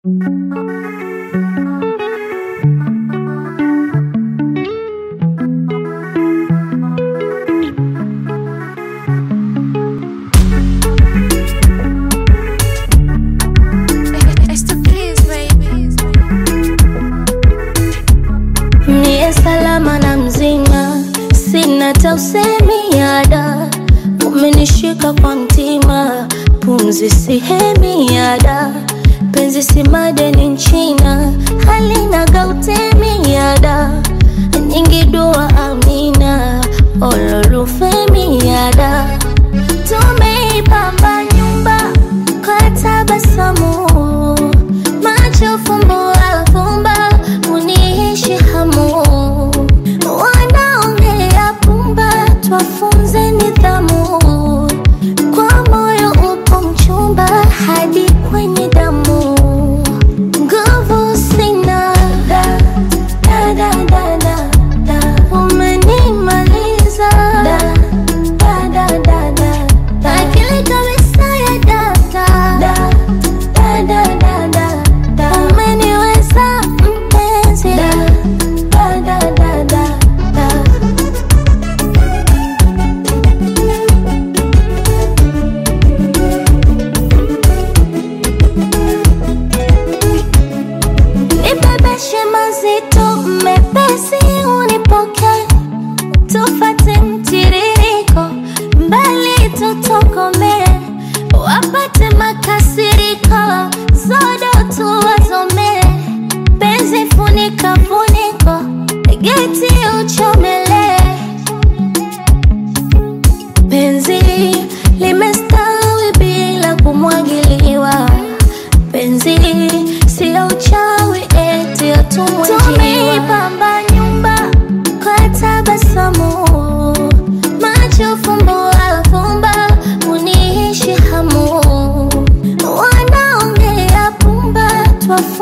Niye salama na mzima, sina hata usemi yada, umenishika kwa mtima, pumzi sihemi yada, penzi si madeni nchina, halina gautemi yada, nyingi dua amina, ololufemi yada, tumeipamba nyumba kwa tabasamu, macho fumbo afumba, uniishi hamu, wanaongea pumba, twafunze nidhamu, kwa moyo upo mchumba hadi kwenye damu, nguvu sina da, da, da, da, da, da. umenimaliza da, da, da, da, da, da. akili kabisa ya data da, da, da, da, da, da. umeniweza mpenzi da, da, da, da, da, da. Nibebeshe mazito mepesi unipoke tufate mtiririko mbali tutokome wapate makasiriko zodo tuwazome penzi funika funiko geti uchomele penzi limestawi bila kumwagiliwa penzi sio uchawi eti atumwe tumeipamba nyumba kwa tabasamu macho fumbo afumba uniishi hamu wanaongea pumba twafu